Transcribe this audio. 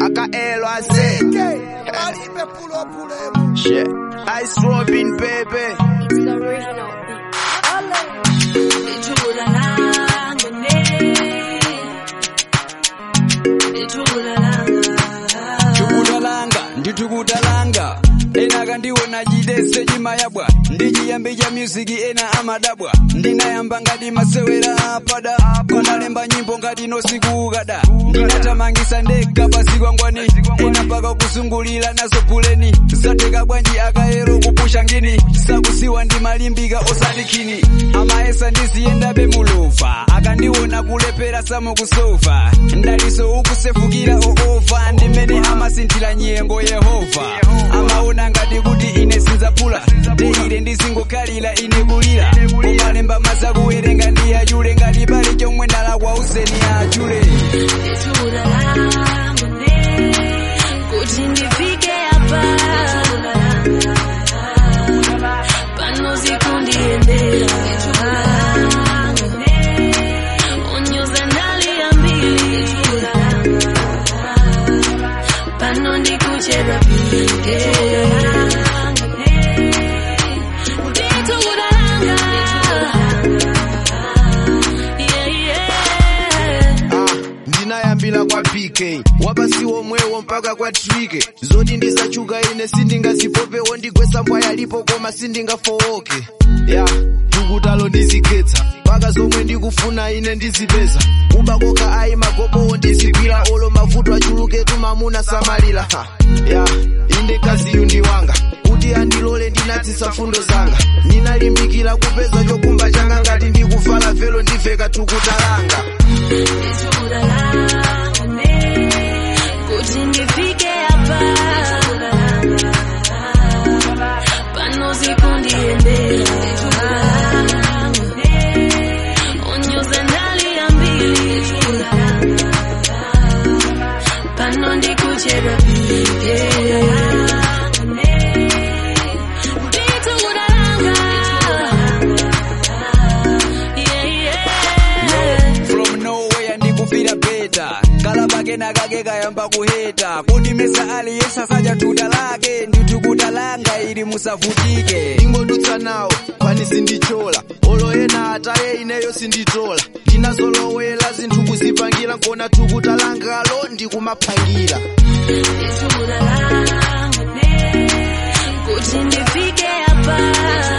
akaelo ase Alipe pulo pulo. Shit. Ice Robin baby It's the original beat. Ithula langa ne Ithula langa tukutalanga nditukutalanga ena kandiona jidese jimayabwa ndijiyambi ja musiki ena amadabwa ndinayamba ngati masewera apada konalemba nyimbo ngati nosikukada ndinatamangisa ndekka pasi kwangwani ena mpaka kusungulira nazo buleni zateka bwanji akayero kupusha ngini sakusiwa ndimalimbika osati khini amaesa ndiziyendabe mulova akandiona kulepera samukusofa ndaliso ukusefukira oofa ndimene amasinthira nyengo yehova amaona ngati kuti ine sinzapula teire ndizingokhalira ine kulira kumalemba mazakuwerenga ndi achule ngati pali chomwe ndalakwa useni achule Ithula langa ne Kuti ndifike hapa Pano zikundiendera Onyoza ndaliambili Pano ndikuchedwa pike Yeah, yeah. Ah, ndinayambira kwa pk wapasiwo mwewo mpaka kwa trike zoti ndizachuka ine sindingazipopewo ndigwesa mbwa yalipo koma sindingafowoke ya tukutalo ndizikhetsa mpaka zomwe ndikufuna ine ndizipeza kubakoka ayi magobowo ndizigwira olo mavuto achuluke tumamuna samalira ha. ya inde kaziyu ndi wanga kuti andilole ndinatsisa fundo zanga ndinalimbikira kupeza chokumba changa ngati ndikuvala velo ndiveka tukutalanga kuti ndifike hapa pano zikundiendera onyoza ndaliambili pano ndikuchedwa pike Yeah, yeah. from nowhere ndikufira beta kalabakena kake kayamba kuheta kuti mesa aliyesa saja tuta lake nditukutalanga ili musavutike ingodutsa nawo kwani sindichola olo ena ataye ineyo sinditola ndinazolowela zinthu kuzipangira nkona tukutalangalo ndikumaphangira Ithula langa ne kuti ndifike hapa